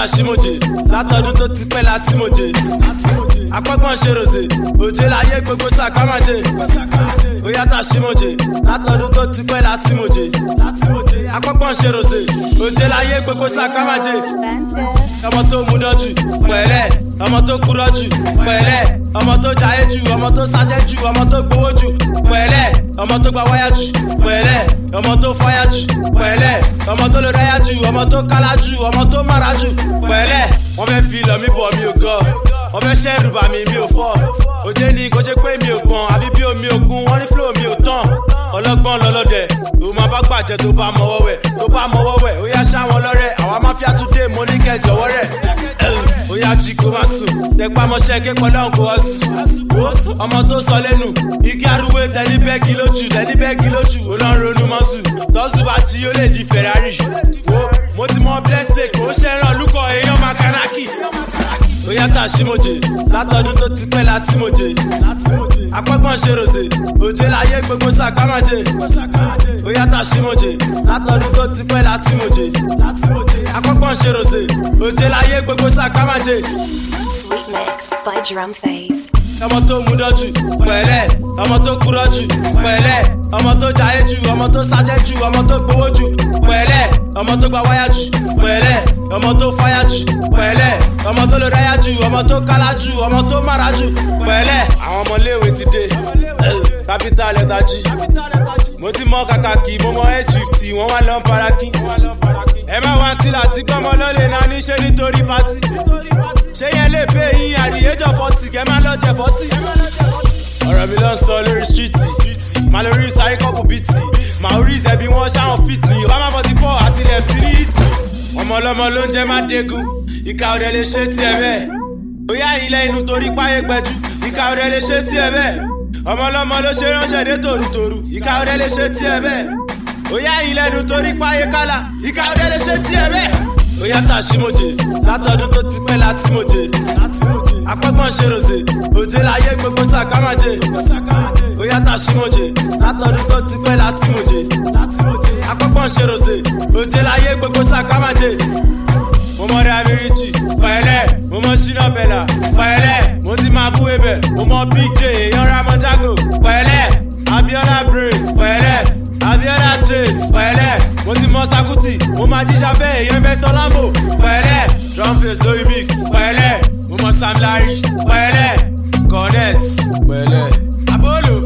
ṣímojè látọdún tó ti pẹ́ láti mojè apọ́gbọ́n ṣe ròṣè òjé láyé gbogbo sàkámàjè ó yàtà ṣímojè látọdún tó ti pẹ́ láti mojè apọ́gbọ́n ṣe ròṣè òjé láyé gbogbo sàkámàjè ọmọ tó mú dọ́jú pẹ̀lẹ́ ọmọ tó kúrọ́ jù pẹ̀lẹ́ ọmọ tó jayé jù ọmọ tó sáṣẹ́ jù ọmọ tó gbowó jù pẹ̀lẹ́ ọmọ tó gba wáyà jù pẹ̀lẹ́ ọmọ tó fáyà jù pẹ̀lẹ́ ọmọ tó lè ráyà jù ọmọ tó kálá jù ọmọ tó mára jù pẹ̀lẹ́ wọ́n fẹ́ fi lọ mí bọ̀ mi ò gọ́ wọ́n fẹ́ ṣẹ́rù bà mí mi ò fọ́ òjé ni kò ṣe pé mi ò gbọ̀n àbí bí omi òkun wọ́n ní flow mi ò tán ọlọ́gbọ́n lọ́lọ́dẹ̀ tó máa bá gbàjẹ́ tó bá mọ́wọ́ wẹ̀ tó bá mọ́wọ́ wẹ̀ ó yá ṣáwọn lọ́rẹ̀ àwa máfíà tún dé mo ní kẹ́ jọ̀wọ́ rẹ̀ ó yá jí kó má sùn tẹpá mọ́ṣẹ́ ké pọ̀ lọ́hùn kó wá sùn ọmọ tó sọ lẹ́nu igi arúgbó tẹni bẹ́ẹ̀gì lójú tẹni bẹ́ẹ̀gì lójú ó lọ́n ronú mọ́sù tọ́sù bá jí ó lè di ferrari mo ti mọ bless plate kò ń ṣẹ́ràn lúkọ̀ èèyàn makanaki ó yàtà ṣímojè látọdún tó ti pẹ́ láti mojè apọ́gbọ́n ṣe ròṣè òjé láyé gbogbo sàkámàjè ó yàtà ṣímojè látọdún tó ti pẹ́ láti mojè apọ́gbọ́n ṣe ròṣè òjé láyé gbogbo sàkámàjè. Sweet Mix by Drum Phase. ọmọ tó mú dọ́jú pẹ̀lẹ́ ọmọ tó kúrọ́ jù pẹ̀lẹ́ ọmọ tó jayé jù ọmọ tó sáṣẹ́ jù ọmọ tó gbowó jù pẹ̀lẹ́ ọmọ tó gba wáyà jù pẹ̀lẹ́ ọmọ tó fáyà jù pẹ̀lẹ́ ọmọ tó lè ráyà jù ọmọ tó kálá jù ọmọ tó mára jù pẹ̀lẹ́ àwọn ọmọléèwé ti dé capital letter g mo ti mọ kàkàkì mo mọ s fifty wọn wá lọ ń farakín ẹ má wá tí láti gbọmọ lọlẹ náà níṣẹ nítorí pátí ṣé yẹn lè pé yín àdìyẹjọ fọtì kẹ má lọ jẹ fọtì. ọ̀rọ̀ mi ló ń sọ lórí stíìtì màá lórí sáré kọ́pù bìtì màá orí ìṣẹ́bí wọn ṣáwọn fit ní obama forty four àti left three hit. ọmọ ọlọ́mọ ló ń jẹ́ má dégun ìka ọ̀rẹ́ lè ṣe tiẹ̀ bẹ́ẹ̀ bóyá ilẹ̀ inú torí páyé gbẹjú ìka ọ̀rẹ́ lè ṣe tiẹ̀ bẹ́ẹ̀ ọmọ ọlọ́mọ ló ṣe ránṣẹ́ dé tòrútòrú ìka ọ̀rẹ́ lè ṣe tiẹ̀ bẹ́ẹ̀ bóyá ilẹ̀ inú torí páyé kálá ìka ọ̀rẹ́ lè ṣe tiẹ̀ bẹ́ẹ̀ ó yàtà ṣímojè látọdún tó ti pẹ́ láti mojè apọ́gbọ́n ṣe ròṣè òjé láyé gbogbo sàkámàjè ó yàtà ṣímojè látọdún tó ti pẹ́ láti mojè apọ́gbọ́n ṣe ròṣè òjé láyé gbogbo sàkámàjè mo mọ rẹ abiriji pẹ̀lẹ́ mo mọ ṣínà bẹlà pẹ̀lẹ́ mo ti máa bú ebẹ mo mọ big j èèyàn ramọ jago pẹ̀lẹ́ abiola brain pẹ̀lẹ́ abiola chase pẹ̀lẹ́ mo ti mọ sakuti mo máa jíjà fẹ́ èèyàn investor lambo pẹ̀lẹ́ drum face lórí mix pẹ̀lẹ́ mo mọ sam larry pẹ̀lẹ́ cornet pẹ̀lẹ́ abolo